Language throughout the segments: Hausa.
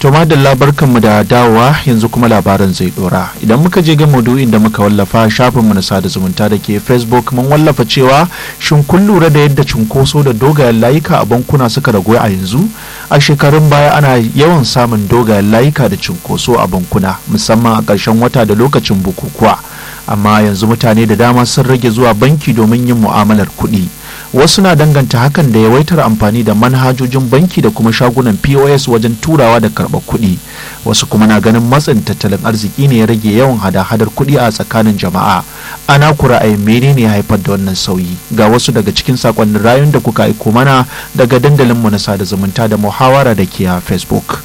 To madalla barkanmu da dawowa yanzu kuma labaran zai dora. Idan muka je ga maudu'in da muka wallafa shafinmu na sada zumunta da ke Facebook mun wallafa cewa shin kun lura da yadda cunkoso da dogayen layuka a bankuna suka ragu a yanzu? A shekarun baya ana yawan samun dogayen layuka da cunkoso a bankuna musamman a ƙarshen wata da lokacin bukukuwa. Amma yanzu mutane da dama sun rage zuwa banki domin yin mu'amalar kuɗi. wasu na danganta hakan da yawaitar amfani da manhajojin banki da kuma shagunan pos wajen turawa da karɓar kuɗi wasu kuma na ganin matsin tattalin arziki ne ya rage yawan hada-hadar kuɗi a tsakanin jama'a ana ku ra'ayin menene ya haifar da wannan sauyi ga wasu daga cikin sakonnin rayun da kuka aiko mana daga dandalinmu na sada zumunta da muhawara da ke a facebook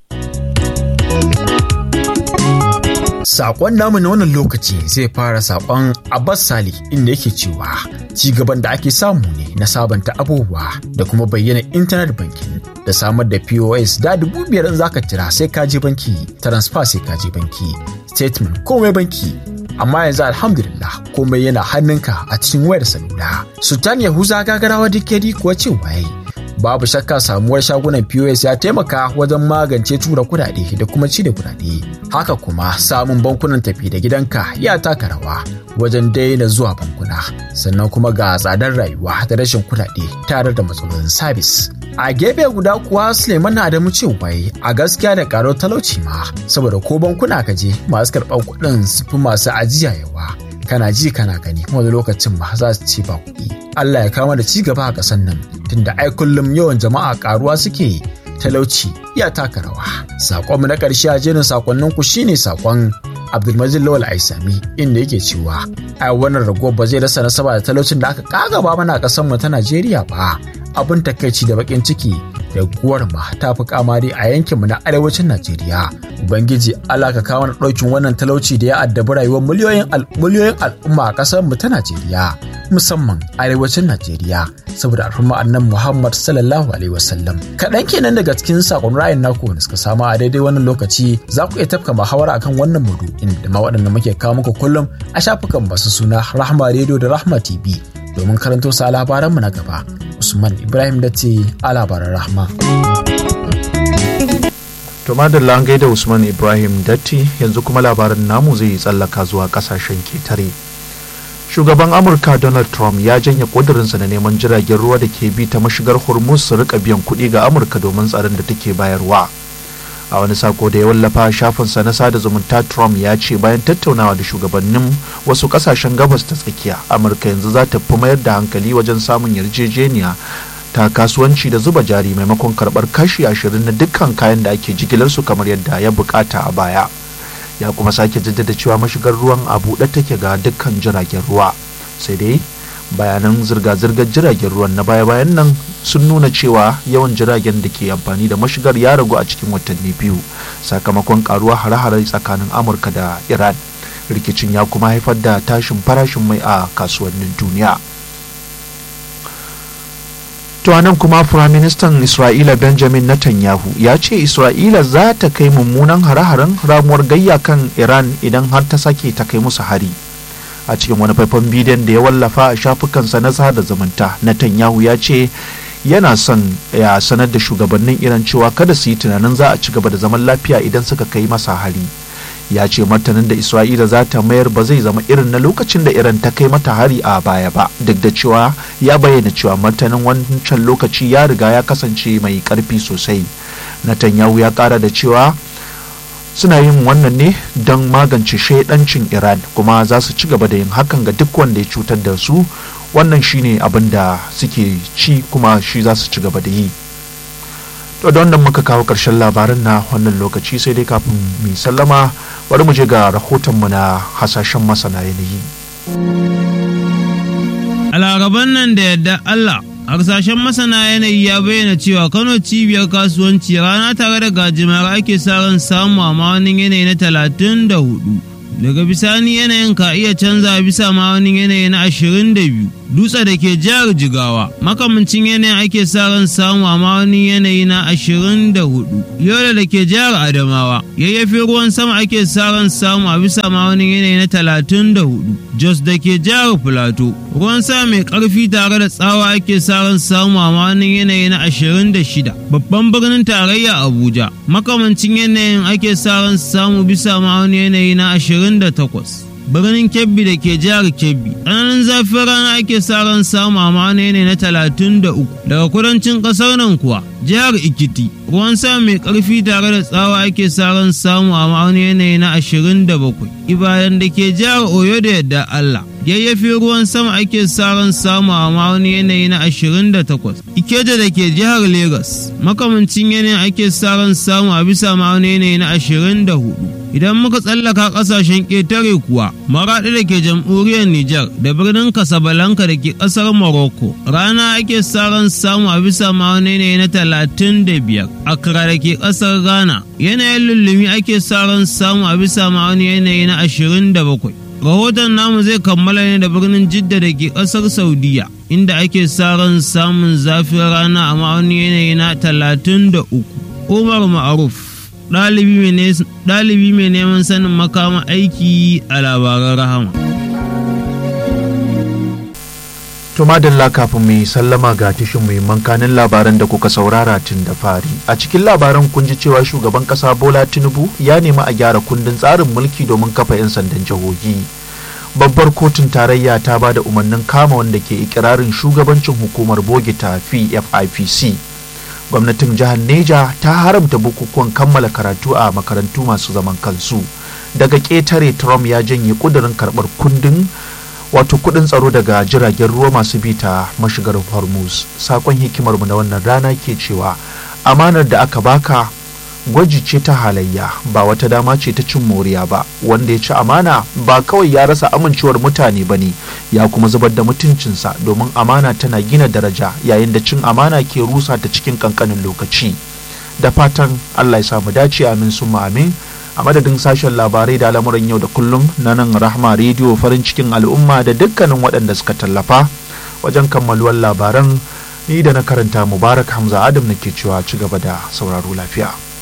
Sakon namu na wannan lokaci zai fara sakon Abbas Sali inda yake cewa ci gaban da ake samu ne na sabanta abubuwa da kuma bayyana intanet banking da samar da POS da dubu biyar in zaka tira sai ka je banki transfer sai ka je banki statement komai banki amma yanzu alhamdulillah komai yana hannunka a cikin wayar salula sultan yahuza gagarawa dikedi kuwa cewa yayi babu shakka samuwar shagunan POS ya taimaka wajen magance tura kudade da kuma cire kudade. Haka kuma samun bankunan tafi da gidanka ya taka rawa wajen daina zuwa bankuna. Sannan kuma ga tsadar rayuwa da rashin kudade tare da matsalolin sabis. A gefe guda kuwa Suleiman Adamu cewa a gaskiya da karo talauci ma saboda ko bankuna ka je masu karɓar kuɗin su fi masu ajiya yawa. kana ji kana gani wani lokacin ma za su ci ba kuɗi. Allah ya kama da ci gaba a ƙasar nan tunda ai kullum yawan jama'a ƙaruwa suke talauci ya taka rawa. Saƙonmu na ƙarshe a jerin saƙonnin ku shine saƙon Abdulmajid Lawal Aisami inda yake cewa ai wannan rago ba zai rasa nasaba da talaucin da aka kagaba mana a ƙasar mu ta Najeriya ba. Abin takaici da bakin ciki da guwar ma ta fi kamari a yankinmu na arewacin Najeriya. Ubangiji Allah ka kawo na ɗaukin wannan talauci da ya addabi rayuwar miliyoyin miliyoyin al'umma a ƙasar mu ta Najeriya musamman arewacin Najeriya saboda al'umma annan Muhammad sallallahu alaihi wasallam. Kaɗan kenan daga cikin sakon ra'ayin naku wanda suka samu a daidai wannan lokaci za ku iya tafka muhawara akan wannan maudu'in da ma waɗanda muke kawo muku kullum a shafukan masu suna Rahma Radio da Rahma TV domin karanto sa labaranmu na gaba. Usman Ibrahim da ce a labaran Rahma. To madalla an gaida Usman Ibrahim Datti yanzu kuma labarin namu zai yi tsallaka zuwa kasashen ketare. Shugaban Amurka Donald Trump ya janye ƙudurinsa na neman jiragen ruwa da ke bi ta mashigar Hormuz su rika biyan kuɗi ga Amurka domin tsaron da take bayarwa. A wani sako da ya wallafa shafinsa na sada zumunta Trump ya ce bayan tattaunawa da shugabannin wasu kasashen gabas ta tsakiya, Amurka yanzu za ta fi mayar da hankali wajen samun yarjejeniya ta kasuwanci da zuba jari maimakon karbar kashi ashirin na dukkan kayan da ake jigilarsu kamar yadda ya bukata a baya ya kuma sake jaddada cewa mashigar ruwan a buɗe take ga dukkan jiragen ruwa sai dai bayanan zirga-zirgar jiragen ruwan na baya-bayan nan sun nuna cewa yawan jiragen da ke amfani da mashigar ya ragu a cikin watanni biyu sakamakon karuwa hare-hare tsakanin amurka da iran rikicin ya kuma haifar da tashin farashin mai a kasuwannin duniya To nan kuma Firaministan Isra'ila Benjamin Netanyahu ya ce Isra'ila za ta kai mummunan hare-haren ramuwar gayya kan Iran idan har ta sake ta kai musu hari. A cikin wani faifan bidiyon da ya wallafa a shafukansa na sada zumunta, Netanyahu ya ce yana son ya sanar da shugabannin Iran cewa kada su yi tunanin za a ci gaba da zaman lafiya idan suka kai masa hari. ya ce martanin da isra'ila za ta mayar ba zai zama irin na lokacin da iran ta kai mata hari a baya ba duk da cewa ya bayyana cewa martanin wancan lokaci ya riga ya kasance mai karfi sosai netanyahu ya kara da cewa suna yin wannan ne don magance shaidancin iran kuma za su ci gaba da yin hakan ga duk wanda ya cutar da su wannan shine abin da suke ci kuma shi za su ci gaba da yi to da wannan muka kawo ƙarshen labarin na wannan lokaci sai dai kafin mu sallama bari mu je ga rahotonmu na hasashen masana yanayi a laraban nan da yadda Allah harsashen masana yanayi ya bayyana cewa kano cibiyar kasuwanci rana tare da gajimare ake sa ran samu a ma'aunin yanayi na talatin da hudu daga bisani yanayin ka iya canza bisa ma'aunin yanayi na ashirin da biyu dutse da ke jihar jigawa makamancin yanayin ake sa ran samu a wani yanayi na ashirin da hudu yola da ke jihar adamawa yayyafi ruwan sama ake sa ran samu a bisa wani yanayi na talatin da hudu jos da ke jihar filato ruwan sama mai karfi tare da tsawa ake sa ran samu a wani yanayi na ashirin da shida babban birnin tarayya abuja makamancin yanayin ake sa ran samu bisa wani yanayi na ashirin da takwas birnin kebbi da ke jihar kebbi tsananin zafin rana ake sa ran samu a ma'ana ne na talatin da uku daga kudancin ƙasar nan kuwa jihar ikiti ruwan sama mai ƙarfi tare da tsawa ake sa ran samu a ma'ana yanayi na ashirin da bakwai ibadan da ke jihar oyo da yadda allah yayyafi ruwan sama ake sa ran samu a ma'auni yanayi na ashirin da takwas ikeja da ke jihar Legas makamancin yanayin ake sa ran samu a bisa ma'auni yanayi na ashirin da hudu idan muka tsallaka kasashen ƙetare kuwa maraɗi da ke jamhuriyar Nijar da birnin Casablanca da ke ƙasar Morocco rana ake sa ran samu a bisa ma'auni yanayi na talatin da biyar Accra da ke ƙasar Ghana yanayin lullumi ake sa ran samu a bisa ma'auni yanayi na ashirin da bakwai rahoton namu zai kammala ne da birnin jidda da ke ƙasar saudiya inda ake sa ran samun zafin rana a ma'auni yanayi na talatin da uku umar ma'aruf ɗalibi mai neman sanin makama aiki a labaran rahama To madalla kafin mu yi sallama ga tashin muhimman kanin labaran da kuka saurara tun da fari. A cikin labaran kun ji cewa shugaban kasa Bola Tinubu ya nemi a gyara kundin tsarin mulki domin kafa 'yan sandan jihohi. Babbar kotun tarayya ta ba da umarnin kama wanda ke ikirarin shugabancin hukumar bogi ta FIPC. Gwamnatin jihar Neja ta haramta bukukuwan kammala karatu a makarantu masu zaman kansu. Daga ƙetare Trump ya janye ƙudurin karɓar kundin wato kudin tsaro daga jiragen ruwa masu bi ta mashigar hormuz sakon hikimarmu na wannan rana ke cewa amanar da aka baka gwaji ce ta halayya ba wata dama ce ta cin moriya ba wanda ya ci amana ba kawai ya rasa amincewar mutane ba ne ya kuma zubar da mutuncinsa domin amana tana gina daraja yayin da cin amana ke rusa ta cikin kankanin lokaci da fatan allah ya samu dace amin summa amin a madadin sashen labarai da al'amuran yau da kullum na nan rahma rediyo farin cikin al'umma da dukkanin waɗanda suka tallafa wajen kammaluwar labaran ni da na karanta mubarak hamza adam nake cewa ci gaba da sauraro lafiya